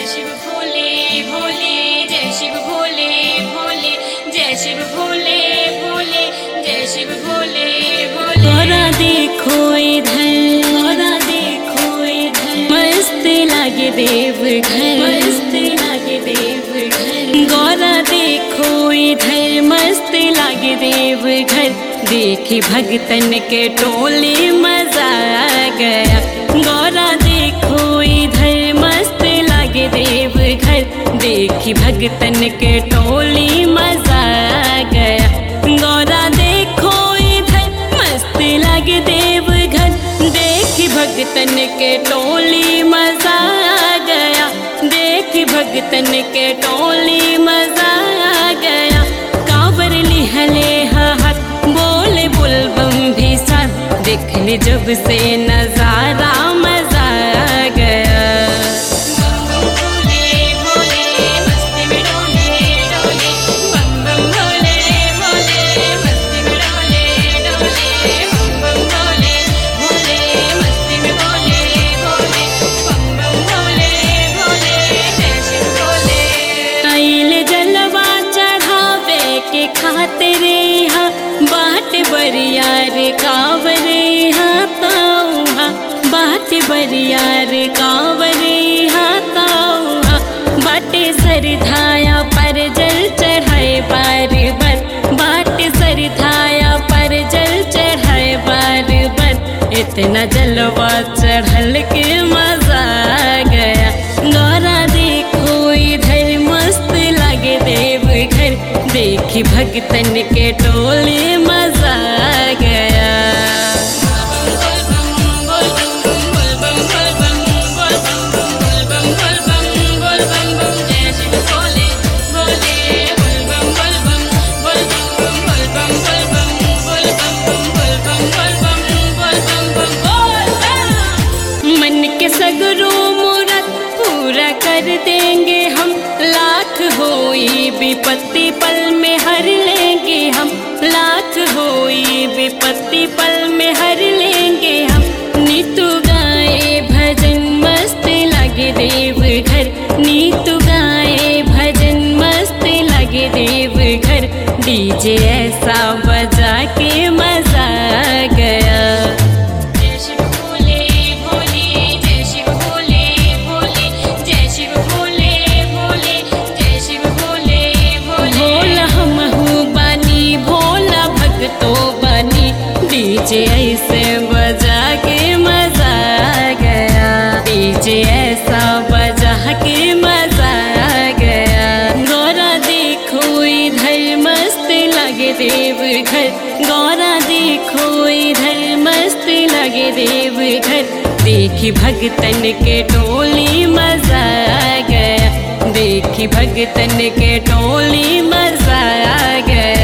जय शिव भोले भोले जय शिव भोले भोले जय शिव भोले भोले जय शिव भोले भोले गौरा देखो इधर गौरा देखो इधर मस्त लागे देव घर मस्त लागे देव घर गौरा देखो इधर मस्त लागे देव घर देखी भगतन के टोली मजा आ गया गौरा देखो इधर मस्त लागे देव घर देखी भगतन के टोली मजा आ गया गौरा देखो इधर मस्त लागे देव घर देखी भगतन के टोली मजा आ गया देखी भगतन के टोली मजा आ गया कांवर लिहले हाथ बोले बुलबम भी साथ देखने जब से नजारा मजा आ गया भोले भोले मस्ती में डोले डोले बम बम भोले भोले मस्ती में डोले डोले बम बम भोले भोले मस्ती में भोले भोले बम बम भोले भोले जय शिव भोले आइल जलवा चढ़ावे के खातिर यहाँ बाट बरियार कांवर यहाँ ताऊहा बाट बरियार कांवर यहाँ ताऊहा बाटे सरधाया पर जल चढ़ाए बार बार बाट सरधाया पर जल चढ़ाए बार बार इतना जलवा चढ़ल के मजा आ गया गौरा देखो इधर मस्त लागे देव घर देखी भगतन के टोले मजा आ गया बोल बम बोल बम बोल बम बोल बम बोल बम बोल बम बोल बम बोल बम बम जय शिव भोले भोले बोल बम बोल बम बोल बम बोल बम बोल बम बोल बम बोल बम बोल बम बोल बम बोल बम मन के सगरो मुरत पूरा कर देंगे हम लाख होई विपत्ति पल में हर लेंगे हम लाख होई विपत्ति पल में हर लेंगे हम नीतू गाए भजन मस्त लगे देव घर नीतू गाए भजन मस्त लगे देव घर डीजे ऐसा बजा के मजा आ गया जय शिव भोले भोले जय शिव भोले भोले जय शिव भोले भोले जय शिव भोले भोले भोला हमहू बानी भोला भगतो बानी डीजे ऐसे बजा के मजा आ गया डीजे ऐसा बजा के मजा आ गया गौरा देखो इधर मस्त लगे देव घर गौरा देखो इधर मस्त लगे देव घर देखी भगतन के टोली मजा आ गया देखी भगतन के टोली मजा आ गया